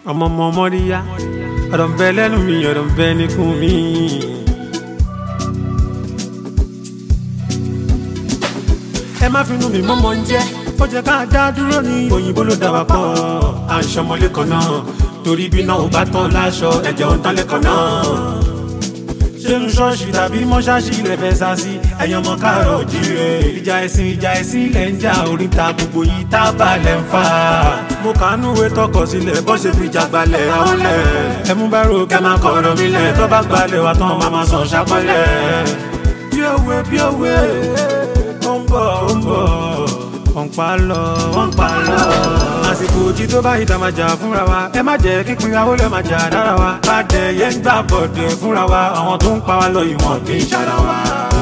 ọmọ ọmọ mọ́ríyá ọ̀rọ̀ ń bẹ lẹ́nu mi ọ̀rọ̀ ń bẹ níkùn mi. ẹ má finú mi mọ́mọ́ ń jẹ́ ó jẹ́ ká dá dúró ní òyìnbó ló dá wa pọ̀ à ń ṣọmọlé kan náà torí bí náà ò bá tán láṣọ ẹ̀jẹ̀ ò ń tán lẹ́kọ̀ọ́ náà ṣéun ṣọ́ọ̀ṣì tàbí mọ́ṣáṣì ilẹ̀ fẹ́ sá sí ẹ̀yàn ọmọ káàrọ̀ òjíire. ìjà ẹ̀sìn ìjà ẹ̀sìn ilẹ̀ ń jà oríta gbogbo yìí tá a bá lẹ̀ ń fà. mo kàánú ìwé tọkọ sílẹ̀ bọ́ ṣe fi jà gbalẹ̀ àwọn lẹ̀. ẹ mú bẹ́rù kẹ́ máa kọ̀ ọ̀rọ̀ mi lẹ̀ tó bá gbalẹ̀ wa tán máa máa sàn ṣàpẹ́lẹ̀. bí òwe bí òwe ó ń bọ̀ ó ń bọ̀ wọ́n pa lọ wọ́n pa lọ. àsìkò òjì tó bá ìta máa jà fúnra wa ẹ má jẹ́ kíkún ìyàwó lè máa jà dára wa. bàdẹ yẹn ń gbà bọ̀dẹ̀ fúnra wa àwọn tó ń pa wá lọ ìwọ̀n kì í ṣara wa.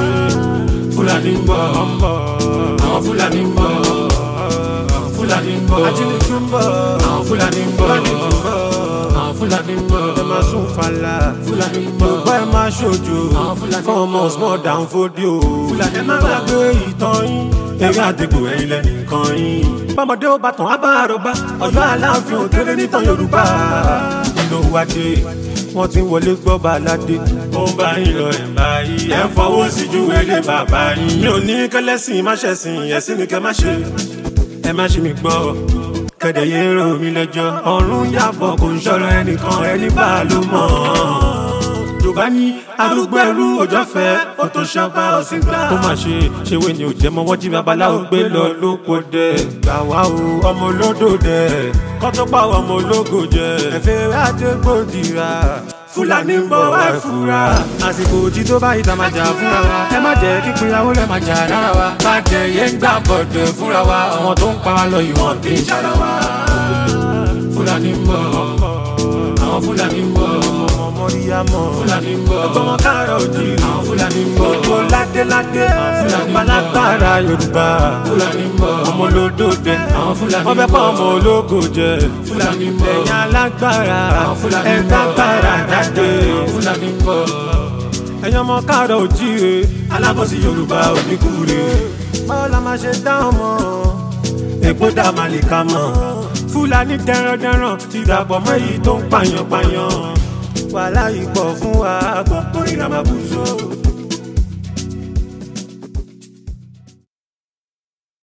fúlàní ń bọ̀ àwọn fúlàní ń bọ̀ fúlàní ń bọ̀ ajínigbé ń bọ̀ àwọn fúlàní ń bọ̀ àwọn fúlàní ń bọ̀ ẹ máa sún fàlà fúlàní ń bọ̀ bá ẹ máa ṣojo fún ọmọ small down fódìó fúlàní ẹ má gbàgbé ìtàn yín eré àdìgbò ẹ̀yìn lẹ́nu nǹkan yín. bọ́mọdé ó bá tàn á bá àròbá ọ̀yọ́ aláàfin òkèrè nítàn yorùbá. nínú wájú wọn ti wọlé gbọ́ baládé. ó ń bá yín lọ ẹ̀ báyìí ẹ̀ ń fọwọ́ sí ju ilé bàbá yín. mi ò ní kẹlẹ́sìn má ṣẹ̀sìn ẹ̀sìn ni kẹ́ má ṣe. ẹ má ṣe mi gbọ́ kẹ̀dẹ̀ yé rò mí lẹ́jọ́. ọ̀run yàbọ̀ kò ń ṣọ̀rọ̀ ẹnìkan ẹni bá ló mọ̀ yorùbá ní arúgbó ẹrú òjò fẹ́ ó tó ṣọba ọ̀sìn gbà. ó mà ṣe ṣèwé ni ò jẹ́ mọ́ wọ́n jí babaláwo gbé lọ lóko dẹ̀. gbà wá o ọmọ olódò dẹ̀ kọ́ tó pa ọmọ ológo jẹ. ẹ̀fẹ̀ àdégbòdìrà fúlàní ń bọ̀ wá fura. àsìkò òjì tó bá ìta máa jà fúnra wa. ẹ má jẹ́ kí pinyàwó lẹ́ máa jà rárá wa. bàjẹ́ yẹn ń gbà bọ̀dẹ̀ fúnra wa. àwọn tó ń pa wá lọ ìwọ̀n kì í ṣara wa. fúlàní ń bọ̀ àwọn fúlàní ń bọ̀ mọ̀ríyámọ̀. Fúlàní ń bọ̀. Ọgbọ́n káàrọ̀ òjì. Àwọn Fúlàní ń bọ̀. Gbogbo ládéládé. Fúlàní ń bọ̀. Balágbára Yorùbá. Fúlàní ń bọ̀. Ọmọ olódò dẹ. Àwọn Fúlàní ń bọ̀. Wọ́n fẹ́ pa ọmọ ológo jẹ. Fúlàní ń bọ̀. Ẹ̀yin alágbára. Àwọn Fúlàní ń bọ̀. Ẹ̀ka gbára jáde. Àwọn Fúlàní ń bọ̀. Ẹ̀yin ọmọ káàrọ̀ òjì re. Alábọ̀sí Yorùbá oníkúre. Báwo la máa ṣe dá ọmọ? Èpo dá màlìkà mọ̀. Fúlàní dẹrandẹran ti dàpọ̀ mọ́ èyí tó ń pààyàn pààyàn wàhálà ìpọ̀ fún wa gbogbo ìlànà bùsọ̀.